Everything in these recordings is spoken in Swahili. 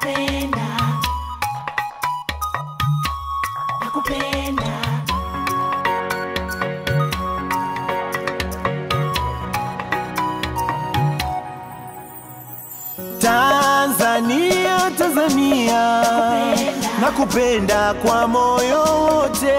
nakupenda nakupenda Tanzania, Tanzania, nakupenda kwa moyo wote,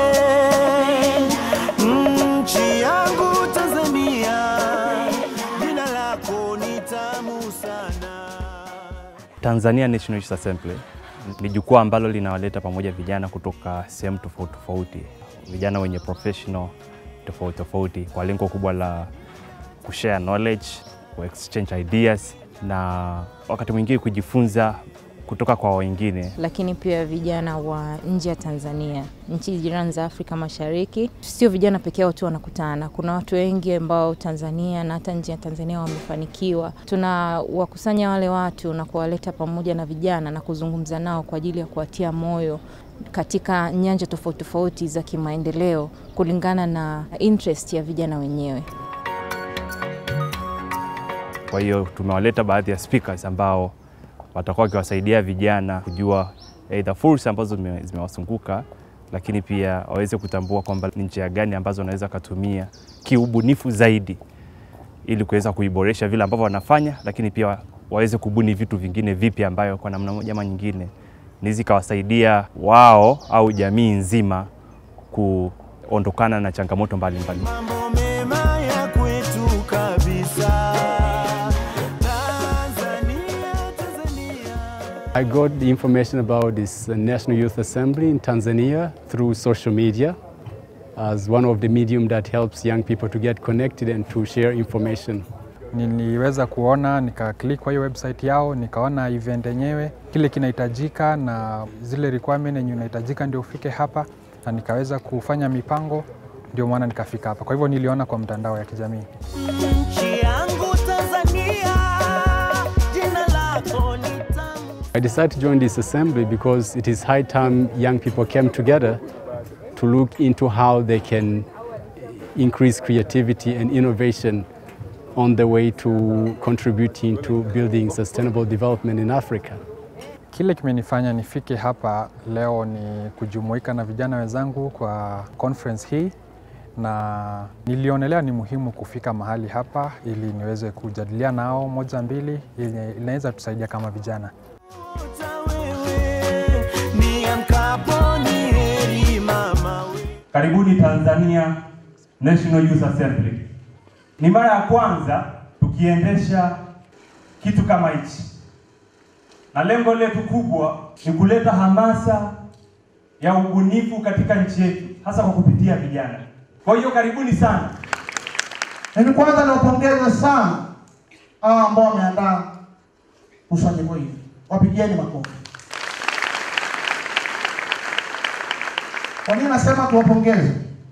nchi yangu Tanzania, jina lako ni tamu sana. Tanzania National Youth Assembly ni jukwaa ambalo linawaleta pamoja vijana kutoka sehemu tofauti tofauti, vijana wenye professional tofauti tofauti, kwa lengo kubwa la kushare knowledge, ku exchange ideas na wakati mwingine kujifunza kutoka kwa wengine. lakini pia vijana wa nje ya Tanzania, nchi jirani za Afrika Mashariki. Sio vijana pekee yao tu wanakutana, kuna watu wengi ambao Tanzania na hata nje ya Tanzania wamefanikiwa. Tunawakusanya wale watu na kuwaleta pamoja na vijana na kuzungumza nao kwa ajili ya kuwatia moyo katika nyanja tofauti tofauti za kimaendeleo kulingana na interest ya vijana wenyewe. Kwa hiyo tumewaleta baadhi ya speakers ambao watakuwa wakiwasaidia vijana kujua aidha fursa ambazo zime- zimewazunguka, lakini pia waweze kutambua kwamba ni njia gani ambazo wanaweza wakatumia kiubunifu zaidi ili kuweza kuiboresha vile ambavyo wanafanya, lakini pia waweze kubuni vitu vingine vipya ambayo kwa namna moja ama nyingine ni zikawasaidia wao au jamii nzima kuondokana na changamoto mbalimbali. Mambo mema ya kwetu kabisa. Tanzania, Tanzania. I got the information about this uh, National Youth Assembly in Tanzania through social media as one of the medium that helps young people to get connected and to share information. Niliweza kuona nikaklik kwa hiyo website yao, nikaona event yenyewe kile kinahitajika na zile requirement yenye unahitajika ndio ufike hapa, na nikaweza kufanya mipango, ndio maana nikafika hapa. Kwa hivyo niliona kwa mtandao ya kijamii. Nchi yangu Tanzania, jina lako ni tamu. I decided to join this assembly because it is high time young people came together to look into how they can increase creativity and innovation on the way to contributing to building sustainable development in Africa. Kile kimenifanya nifike hapa leo ni kujumuika na vijana wenzangu kwa conference hii, na nilionelea ni muhimu kufika mahali hapa ili niweze kujadiliana nao moja mbili, yenye inaweza tusaidia kama vijana. Uta wewe, niamkapo ni heri mama we. Karibuni Tanzania National Youth Assembly. Ni mara ya kwanza tukiendesha kitu kama hichi, na lengo letu kubwa ni kuleta hamasa ya ubunifu katika nchi yetu, hasa kwa kupitia vijana. Kwa hiyo karibuni sana. Mimi kwanza niwapongeze sana hawa ambao wameandaa kusanyiko hili, wapigieni makofi. Kwa nini nasema tuwapongeze?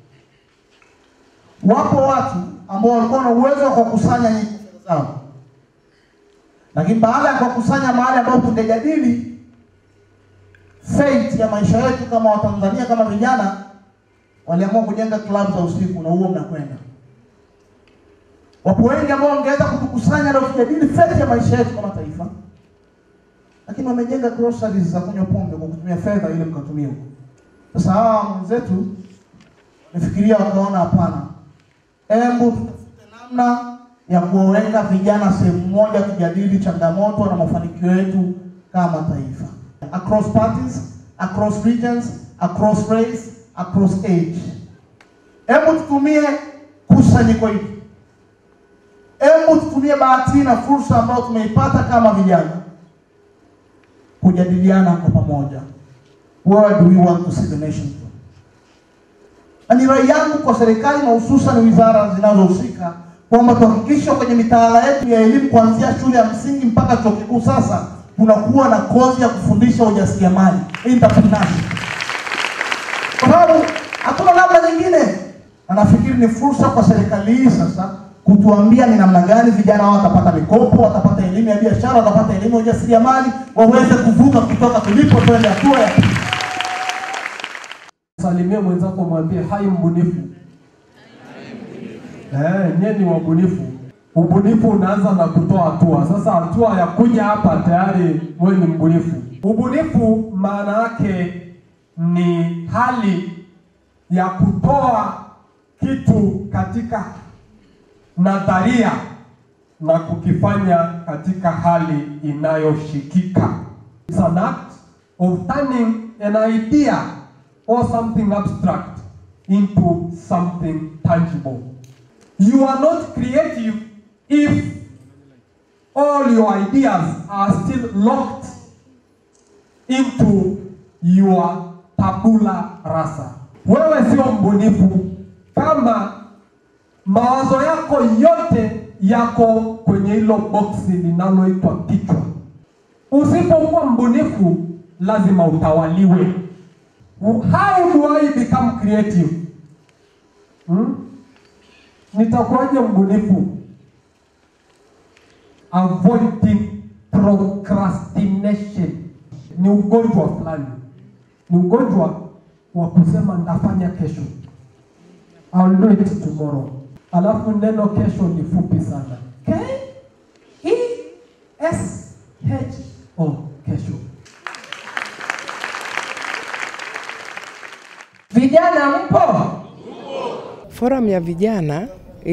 Wapo watu ambao walikuwa na uwezo wa kukusanya nyinyi fedha zao, lakini baada ya kuwakusanya mahali ambapo tungejadili fate ya maisha yetu kama Watanzania, kama vijana, waliamua kujenga klabu za usiku, na huo mnakwenda Wapo wengi ambao wangeweza kutukusanya na kujadili fedha ya maisha yetu kama taifa, lakini wamejenga groceries za kunywa pombe kwa kutumia fedha ile mkatumia huko. Sasa hawa wenzetu wamefikiria wakaona, hapana, hebu tutafute namna ya kuwaweka vijana sehemu moja, tujadili changamoto na mafanikio yetu kama taifa, across parties, across regions, across race, across age. Hebu tutumie kusanyiko hili Hebu tutumie bahati na fursa ambayo tumeipata kama vijana kujadiliana kwa pamoja, where do we want to see the nation to? Na ni rai yangu kwa serikali na hususan wizara zinazohusika kwamba tuhakikishe kwenye mitaala yetu ya elimu kuanzia shule ya msingi mpaka chuo kikuu, sasa kunakuwa na kozi ya kufundisha ujasiriamali entrepreneurship, kwa sababu hatuna namna nyingine, na nafikiri ni fursa kwa serikali hii sasa kutuambia ni namna gani vijana hao watapata mikopo, watapata elimu ya biashara, watapata elimu ya ujasiriamali, waweze kuvuka kutoka tulipo twende hatua ya pili. Salimia mwenzako mwambie hai mbunifu. Eh, nyie ni wabunifu. Ubunifu unaanza na kutoa hatua. Sasa hatua ya kuja hapa tayari wewe ni mbunifu. Ubunifu maana yake ni hali ya kutoa kitu katika nadharia na kukifanya katika hali inayoshikika. It's an act of turning an idea or something abstract into something tangible. You are not creative if all your ideas are still locked into your tabula rasa. Wewe sio mbunifu kama mawazo yako yote yako kwenye hilo boksi linaloitwa kichwa. Usipokuwa mbunifu, lazima utawaliwe. How do I become creative? Hmm? Nitakuwaje mbunifu? Avoiding procrastination ni ugonjwa fulani, ni ugonjwa wa kusema nitafanya kesho, I'll do it tomorrow. Alafu neno kesho ni fupi sana, K E S H O, kesho. Vijana mpo? Forum ya vijana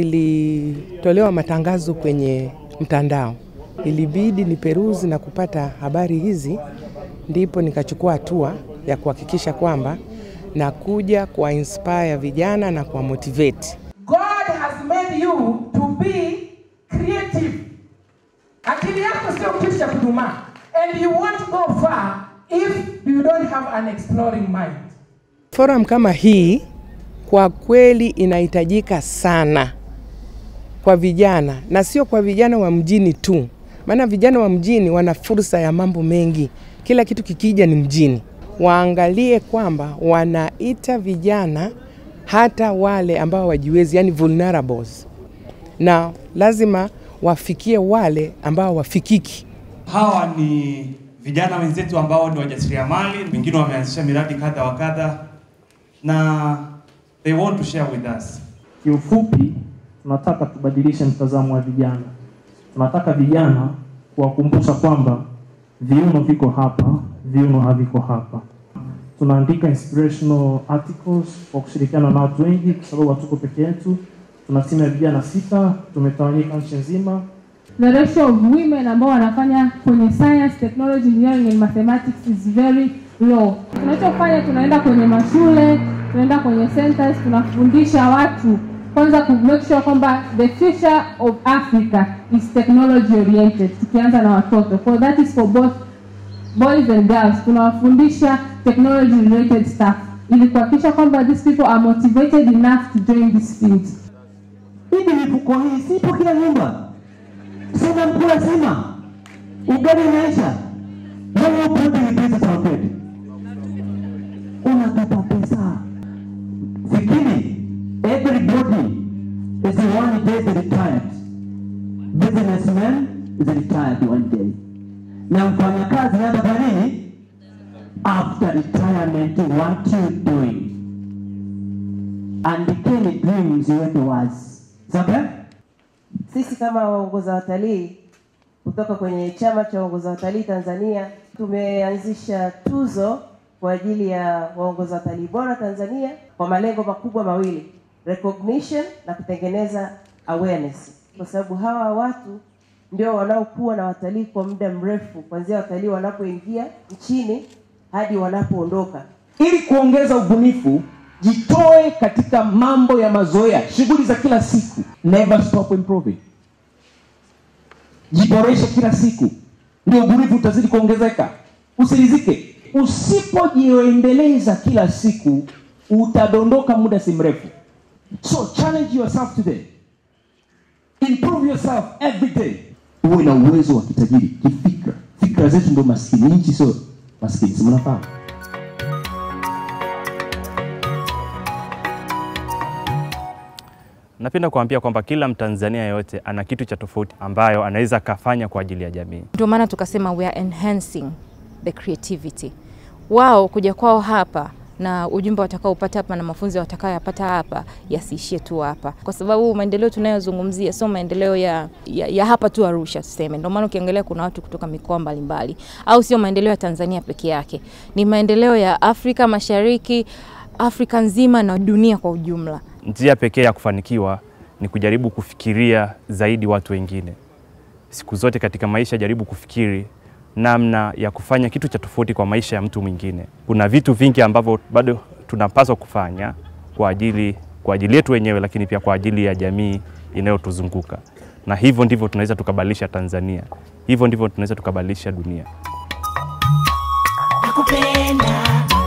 ilitolewa matangazo kwenye mtandao, ilibidi ni peruzi na kupata habari hizi, ndipo nikachukua hatua ya kuhakikisha kwamba nakuja kuwa inspire vijana na kuwa motivate. God has made you to be creative. Akili yako sio kitu cha kudumaa, and you won't go far if you don't have an exploring mind. Forum kama hii kwa kweli inahitajika sana kwa vijana na sio kwa vijana wa mjini tu, maana vijana wa mjini wana fursa ya mambo mengi, kila kitu kikija ni mjini. Waangalie kwamba wanaita vijana hata wale ambao wajiwezi, yani vulnerables, na lazima wafikie wale ambao wafikiki. Hawa ni vijana wenzetu ambao ni wajasiriamali, wengine wameanzisha miradi kadha wa kadha na they want to share with us. Kiufupi, tunataka tubadilishe mtazamo wa vijana. Tunataka vijana kuwakumbusha kwamba viuno viko hapa, viuno haviko hapa. Tunaandika inspirational articles kwa kushirikiana na watu wengi, kwa sababu hatuko peke yetu. Tuna timu ya vijana sita, tumetawanyika nchi nzima. The ratio of women ambao wanafanya kwenye science, technology, engineering and mathematics is very low. Tunachofanya, tunaenda kwenye mashule, tunaenda kwenye centers, tunafundisha watu kwanza ku make sure kwamba the future of Africa is technology oriented, tukianza na watoto. For that is for both boys and girls. Tunawafundisha technology related stuff ili kuhakikisha kwamba these people are motivated enough to join this field. Hivi mifuko hii sipo kila nyumba, sina mkula sima, ugali unaisha, wewe upo ni pesa za hoteli, unatupa pesa. Fikiri, everybody is one day retired. Businessman is retired one day, na mfanyakazi hata kwa nini? After retirement, what you doing? Andikeni dreams ziweke wazi, sawa? Sisi kama waongoza watalii kutoka kwenye chama cha waongoza watalii Tanzania tumeanzisha tuzo kwa ajili ya waongoza watalii bora Tanzania kwa malengo makubwa mawili, recognition na kutengeneza awareness, kwa sababu hawa watu ndio wanaokuwa na watalii kwa muda mrefu, kuanzia watalii wanapoingia nchini hadi wanapoondoka. Ili kuongeza ubunifu, jitoe katika mambo ya mazoea, shughuli za kila siku. Never stop improving. Jiboreshe kila siku, ndio ubunifu utazidi kuongezeka. Usirizike. Usipojiendeleza kila siku, utadondoka muda si mrefu. So challenge yourself today. Improve yourself every day. Uwe na uwezo wa kitajiri kifikra. Fikra zetu ndio maskini, nchi sio maskini, si mnafahamu? Napenda kuambia kwamba kila Mtanzania yote ana kitu cha tofauti ambayo anaweza akafanya kwa ajili ya jamii. Ndio maana tukasema we are enhancing the creativity. Wao kuja kwao hapa na ujumbe watakaopata hapa na mafunzo watakayoyapata hapa yasiishie tu hapa, kwa sababu maendeleo tunayozungumzia sio maendeleo ya, ya, ya hapa tu Arusha tuseme. Ndio maana ukiangalia kuna watu kutoka mikoa mbalimbali, au sio maendeleo ya Tanzania peke yake, ni maendeleo ya Afrika Mashariki, Afrika nzima na dunia kwa ujumla. Njia pekee ya kufanikiwa ni kujaribu kufikiria zaidi watu wengine. Siku zote katika maisha, jaribu kufikiri namna ya kufanya kitu cha tofauti kwa maisha ya mtu mwingine. Kuna vitu vingi ambavyo bado tunapaswa kufanya kwa ajili kwa ajili yetu wenyewe, lakini pia kwa ajili ya jamii inayotuzunguka, na hivyo ndivyo tunaweza tukabadilisha Tanzania, hivyo ndivyo tunaweza tukabadilisha dunia. nakupenda